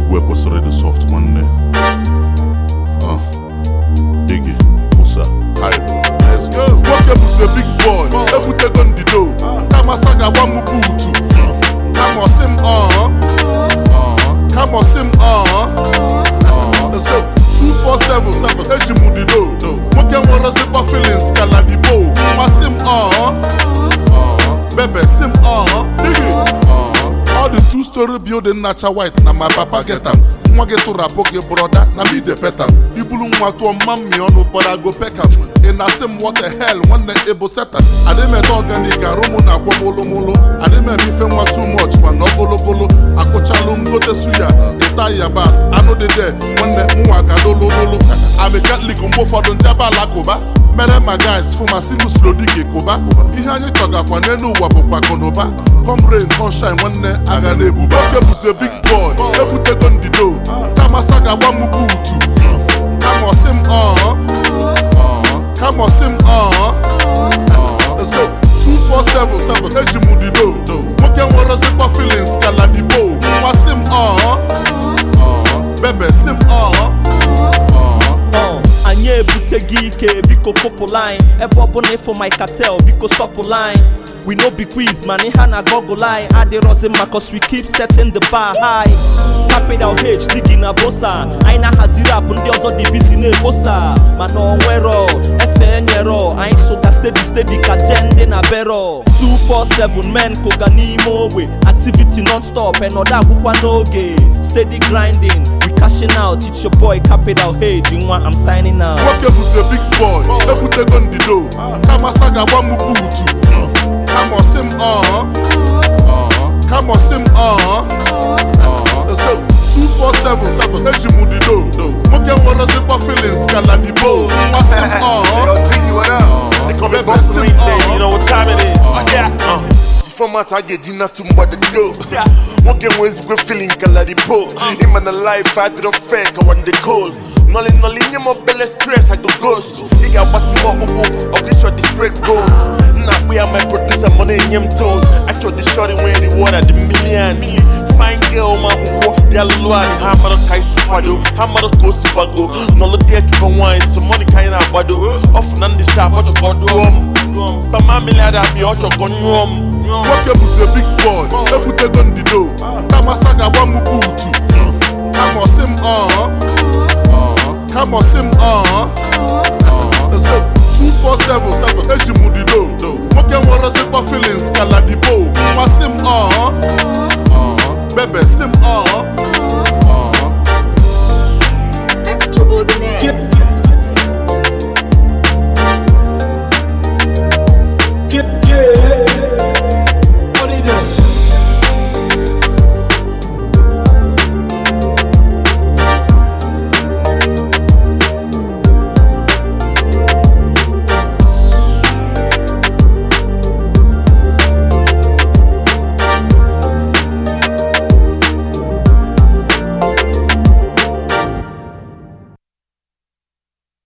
egwu ekwesịrị ịdị soft nwanne Ah, Iggy, Musa, hype. Let's go. nwoke bụzi big boy ebutego ndido kama sa ga-agba m buutu kama ọsị m ọọ kama ọsị m ọọ so 247 eji m dido nwoke nwerezikwa feelings ka ladibo masị m ọọ bebe si m ọọ Iggy. All the two story building nacha white na my papa get am nwa gị tụrụ apụ gị broda na me dey pet am ibulu nwa tụọ mma mmi ọnụ but I go peck am ị na-asị m what the hell nwanne ebo setan adịmete organic arụ mụ na agwa m olomolo adịmeme ife nwa too much mana ogologolo akụchalụ m gote suya ịta yabas anụ dị de nwanne mụnwa gadolololo ami katlik mgbe ụfọdụ ndị aba alakụba mere ma guys fụ ma sinus lodige kụba ihe anyị chọgakwa n'elu ụwa bụkwa akụnụba comrain conshine nwanne agha na-ebuba oke bụzie big boy ebutego ndido kama sa ga-agba m buutu kama ọsị m ọọ kama ọsị m ọọ so 247 eji m dido nwoke nwerezikwa feelings ka ladibo masị m ọọ bebe si m ọọ Uh, anyị ebuteghị ike biko kụpụ line ebe ọbụla ịfụ my cartel biko sọpụ line we no be quiz man ihe a na gọgụ line adịrọzi mma cause we keep setting the bar high capital h digi na bosa anyị na-ahaziri apụ ndị ọzọ dị bizi na-ekposa mana onwero efe nyero anyị soga steady steady ka je ndị na bero 247 men kụga n'ime ogbe activity non-stop enọdụ agwụkwa n'oge steady grinding we cashing out it's your boy capital h nwa i'm signing out nwoke bụzie big boy ebutego ndido kama sa ga-agba m buutu kama ọsị m ọọ kama ọsị m ọọ so 247 eji m dido nwoke nwerezikwa feelings ka ladibo masị m ọọ Yo, Diggy, what up? They call me Baby, Boss sit Link Day, down. you know what time it is. Oh, yeah. Uh. Format I get you not too much to do. One game was good feeling kala di po. Him and the life I did a fake I want the cold. Nolly nolly nye mo belle stress I go ghost. You got what you want bubu. Okay, shot the straight gold. Nah, we are my producer money in him tone. I shot the shot when the water the million. Fine girl my bubu. Dia lua ni hammer kai spado. Hammer ko spago. Nolo dia for wine. So money kind of bado. Off nan the shop what you go do. But my million that be out your gun room. nwoke bụzie big boy ebutego ndido kama sa ga-agba m buutu kama ọsị m ọọ kama ọsị m ọọ so 247 eji m dido nwoke nwerezikwa feelings ka ladibo masị m ọọ